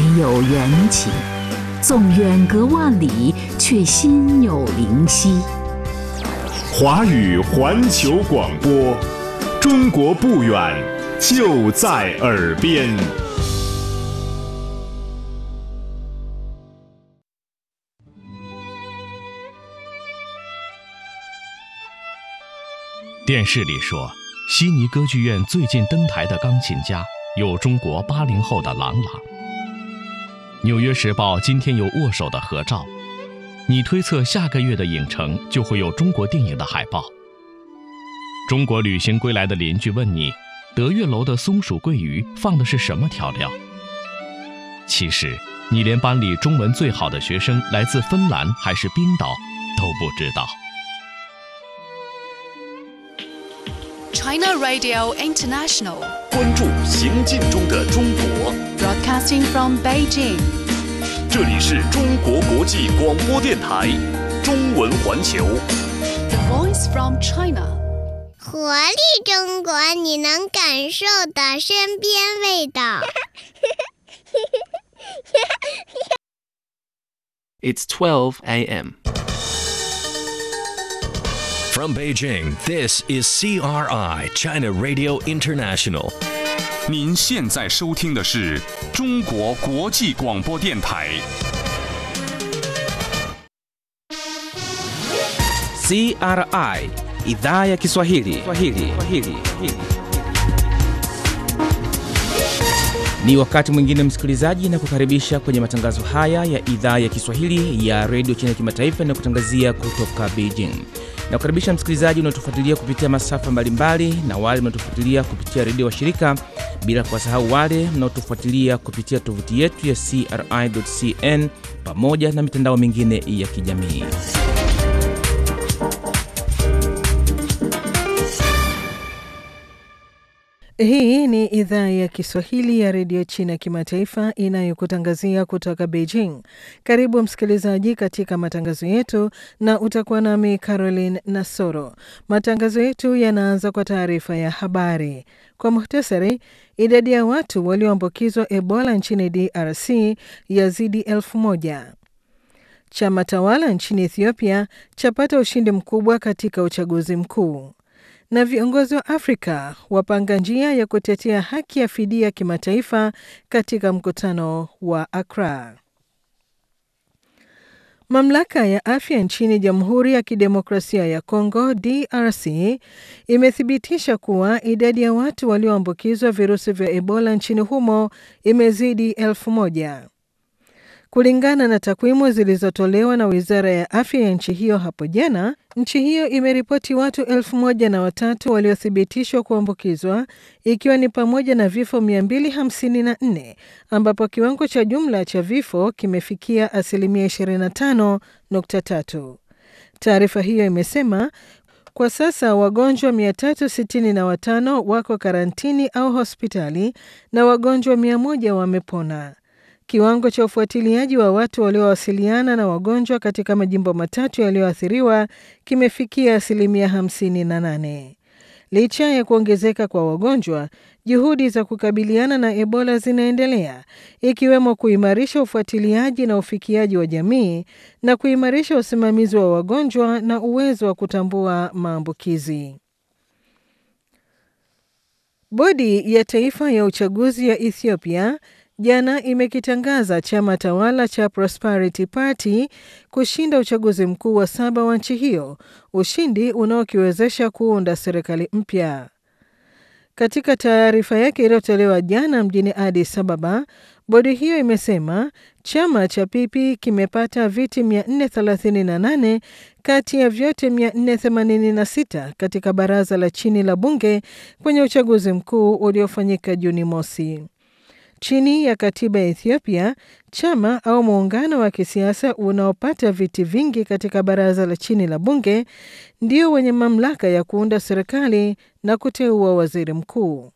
有缘起，纵远隔万里，却心有灵犀。 华语环球广播，中国不远，就在耳边。 电视里说，悉尼歌剧院最近登台的钢琴家有中国八零后的郎朗。《纽约时报》今天有握手的合照，你推测下个月的影城就会有中国电影的海报。中国旅行归来的邻居问你，德月楼的松鼠桂鱼放的是什么调料？其实，你连班里中文最好的学生来自芬兰还是冰岛都不知道。 China Radio International, 关注行进中的中国， broadcasting from Beijing. 这里是中国国际广播电台中文环球。 The voice from China. 活力中国，你能感受的身边味道。 It's 12 a.m. From Beijing, this is CRI, China Radio International. 您现在收听的是中国国际广播电台。 CRI idhaa ya Kiswahili. Kiswahili. Kiswahili. Ni wakati mwingine msikilizaji, na kukaribisha kwenye matangazo haya ya idhaa ya Kiswahili ya redio China kimataifa na kutangazia kutoka Beijing. Na kukaribisha msikilizaji unaotufuatilia kupitia masafa mbalimbali na wale mnaotufuatilia kupitia redio wa shirika, bila kuwasahau wale mnaotufuatilia kupitia tovuti yetu ya CRI.cn pamoja na mitandao mingine ya kijamii. Hii ni idhaa ya Kiswahili ya redio China kimataifa inayokutangazia kutoka Beijing. Karibu msikilizaji katika matangazo yetu, na utakuwa nami Caroline Nasoro. Matangazo yetu yanaanza kwa taarifa ya habari. Kwa muhtasari, idadi ya watu walioambukizwa Ebola nchini DRC yazidi elfu moja. Chama tawala nchini Ethiopia chapata ushindi mkubwa katika uchaguzi mkuu na viongozi wa Afrika wapanga njia ya kutetea haki ya fidia kimataifa katika mkutano wa Accra. Mamlaka ya afya nchini Jamhuri ya Kidemokrasia ya Kongo DRC imethibitisha kuwa idadi ya watu walioambukizwa virusi vya Ebola nchini humo imezidi elfu moja. Kulingana na takwimu zilizotolewa na wizara ya afya ya nchi hiyo hapo jana, nchi hiyo imeripoti watu elfu moja na watatu waliothibitishwa kuambukizwa ikiwa ni pamoja na vifo 254 ambapo kiwango cha jumla cha vifo kimefikia asilimia 25.3. Taarifa hiyo imesema kwa sasa wagonjwa 365 wako karantini au hospitali na wagonjwa 100 wamepona. Kiwango cha ufuatiliaji wa watu waliowasiliana na wagonjwa katika majimbo matatu yaliyoathiriwa kimefikia asilimia 58. Licha ya kuongezeka kwa wagonjwa, juhudi za kukabiliana na Ebola zinaendelea, ikiwemo kuimarisha ufuatiliaji na ufikiaji wa jamii na kuimarisha usimamizi wa wagonjwa na uwezo wa kutambua maambukizi. Bodi ya Taifa ya Uchaguzi ya Ethiopia jana imekitangaza chama tawala cha Prosperity Party kushinda uchaguzi mkuu wa saba wa nchi hiyo, ushindi unaokiwezesha kuunda serikali mpya. Katika taarifa yake iliyotolewa jana mjini Addis Ababa, bodi hiyo imesema chama cha Pipi kimepata viti 438 kati ya vyote 486 katika baraza la chini la bunge kwenye uchaguzi mkuu uliofanyika Juni mosi. Chini ya katiba ya Ethiopia, chama au muungano wa kisiasa unaopata viti vingi katika baraza la chini la bunge ndio wenye mamlaka ya kuunda serikali na kuteua waziri mkuu.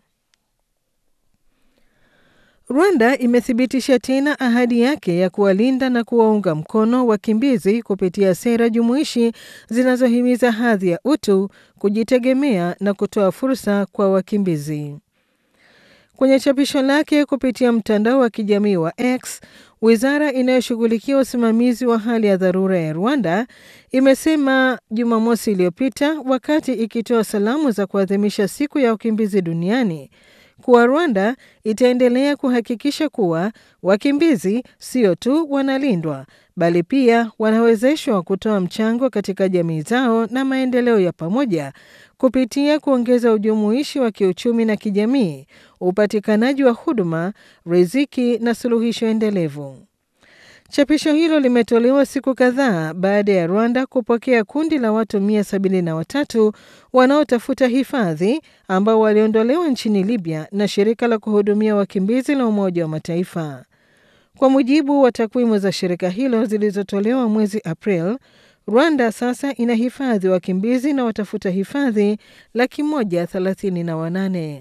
Rwanda imethibitisha tena ahadi yake ya kuwalinda na kuwaunga mkono wakimbizi kupitia sera jumuishi zinazohimiza hadhi ya utu, kujitegemea na kutoa fursa kwa wakimbizi. Kwenye chapisho lake kupitia mtandao wa kijamii wa X, wizara inayoshughulikia usimamizi wa hali ya dharura ya Rwanda imesema Jumamosi iliyopita wakati ikitoa salamu za kuadhimisha siku ya wakimbizi duniani kuwa Rwanda itaendelea kuhakikisha kuwa wakimbizi sio tu wanalindwa bali pia wanawezeshwa kutoa mchango katika jamii zao na maendeleo ya pamoja kupitia kuongeza ujumuishi wa kiuchumi na kijamii, upatikanaji wa huduma, riziki na suluhisho endelevu. Chapisho hilo limetolewa siku kadhaa baada ya Rwanda kupokea kundi la watu 173 wanaotafuta hifadhi ambao waliondolewa nchini Libya na shirika la kuhudumia wakimbizi la Umoja wa Mataifa. Kwa mujibu wa takwimu za shirika hilo zilizotolewa mwezi April, Rwanda sasa ina hifadhi wakimbizi na watafuta hifadhi laki moja thelathini na wanane.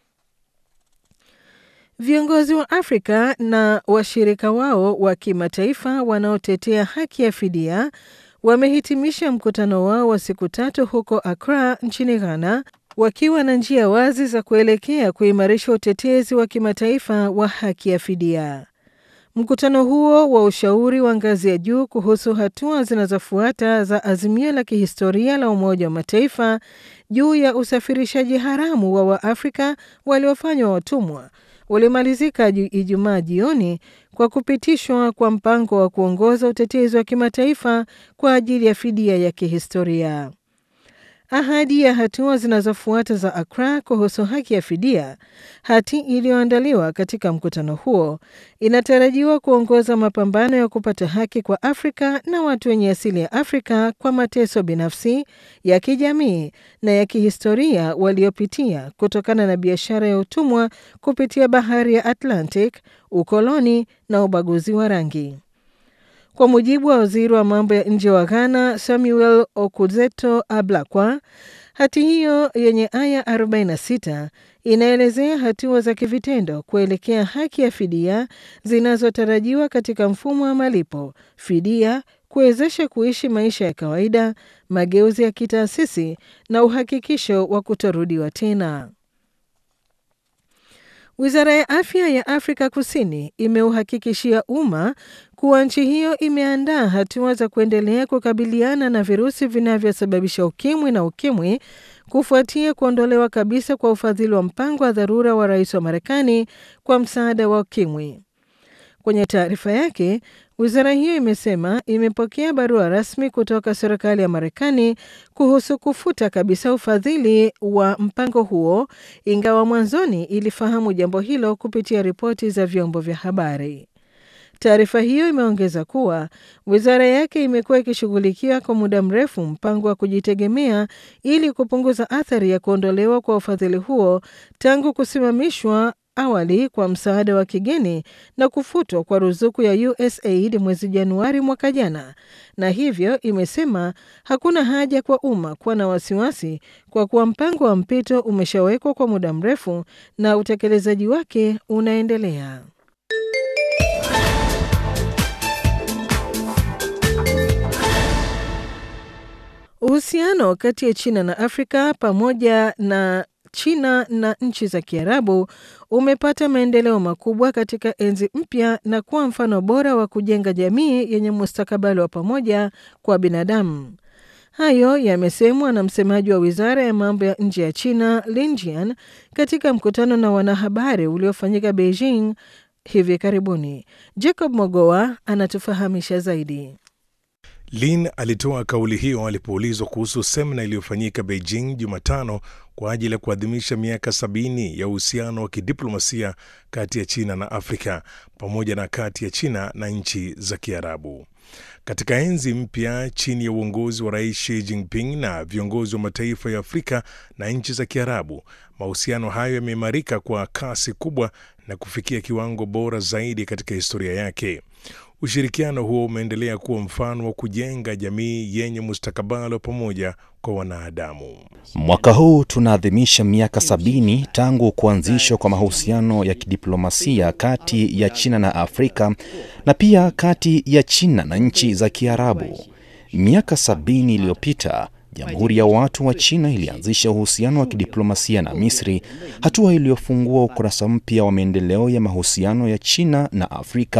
Viongozi wa Afrika na washirika wao wa kimataifa wanaotetea haki ya fidia wamehitimisha mkutano wao wa siku tatu huko Accra nchini Ghana wakiwa na njia wazi za kuelekea kuimarisha utetezi wa kimataifa wa haki ya fidia. Mkutano huo wa ushauri wa ngazi ya juu kuhusu hatua zinazofuata za azimio la kihistoria la Umoja wa Mataifa juu ya usafirishaji haramu wa Waafrika waliofanywa watumwa ulimalizika Ijumaa jioni kwa kupitishwa kwa mpango wa kuongoza utetezi wa kimataifa kwa ajili ya fidia ya kihistoria. Ahadi ya hatua zinazofuata za Accra kuhusu haki ya fidia, hati iliyoandaliwa katika mkutano huo, inatarajiwa kuongoza mapambano ya kupata haki kwa Afrika na watu wenye asili ya Afrika kwa mateso binafsi, ya kijamii na ya kihistoria waliopitia kutokana na biashara ya utumwa kupitia bahari ya Atlantic, ukoloni na ubaguzi wa rangi. Kwa mujibu wa waziri wa mambo ya nje wa Ghana, Samuel Okudzeto Ablakwa, hati hiyo yenye aya 46 inaelezea hatua za kivitendo kuelekea haki ya fidia zinazotarajiwa katika mfumo wa malipo, fidia, kuwezesha kuishi maisha ya kawaida, mageuzi ya kitaasisi na uhakikisho wa kutorudiwa tena. Wizara ya afya ya Afrika Kusini imeuhakikishia umma kuwa nchi hiyo imeandaa hatua za kuendelea kukabiliana na virusi vinavyosababisha ukimwi na ukimwi kufuatia kuondolewa kabisa kwa ufadhili wa mpango wa dharura wa rais wa Marekani kwa msaada wa ukimwi. Kwenye taarifa yake, wizara hiyo imesema imepokea barua rasmi kutoka serikali ya Marekani kuhusu kufuta kabisa ufadhili wa mpango huo, ingawa mwanzoni ilifahamu jambo hilo kupitia ripoti za vyombo vya habari. Taarifa hiyo imeongeza kuwa wizara yake imekuwa ikishughulikia kwa muda mrefu mpango wa kujitegemea ili kupunguza athari ya kuondolewa kwa ufadhili huo tangu kusimamishwa awali kwa msaada wa kigeni na kufutwa kwa ruzuku ya USAID mwezi Januari mwaka jana, na hivyo imesema hakuna haja kwa umma kuwa na wasiwasi kwa kuwa mpango wa mpito umeshawekwa kwa muda mrefu na utekelezaji wake unaendelea. Uhusiano kati ya China na Afrika pamoja na China na nchi za Kiarabu umepata maendeleo makubwa katika enzi mpya na kuwa mfano bora wa kujenga jamii yenye mustakabali wa pamoja kwa binadamu. Hayo yamesemwa na msemaji wa wizara ya mambo ya nje ya China Lin Jian katika mkutano na wanahabari uliofanyika Beijing hivi karibuni. Jacob Mogoa anatufahamisha zaidi. Lin alitoa kauli hiyo alipoulizwa kuhusu semina iliyofanyika Beijing Jumatano kwa ajili ya kuadhimisha miaka sabini ya uhusiano wa kidiplomasia kati ya China na Afrika pamoja na kati ya China na nchi za Kiarabu. Katika enzi mpya chini ya uongozi wa Rais Xi Jinping na viongozi wa mataifa ya Afrika na nchi za Kiarabu, mahusiano hayo yameimarika kwa kasi kubwa na kufikia kiwango bora zaidi katika historia yake. Ushirikiano huo umeendelea kuwa mfano wa kujenga jamii yenye mustakabali wa pamoja kwa wanadamu. Mwaka huu tunaadhimisha miaka sabini tangu kuanzishwa kwa mahusiano ya kidiplomasia kati ya China na Afrika na pia kati ya China na nchi za Kiarabu. Miaka sabini iliyopita Jamhuri ya Watu wa China ilianzisha uhusiano wa kidiplomasia na Misri, hatua iliyofungua ukurasa mpya wa maendeleo ya mahusiano ya China na Afrika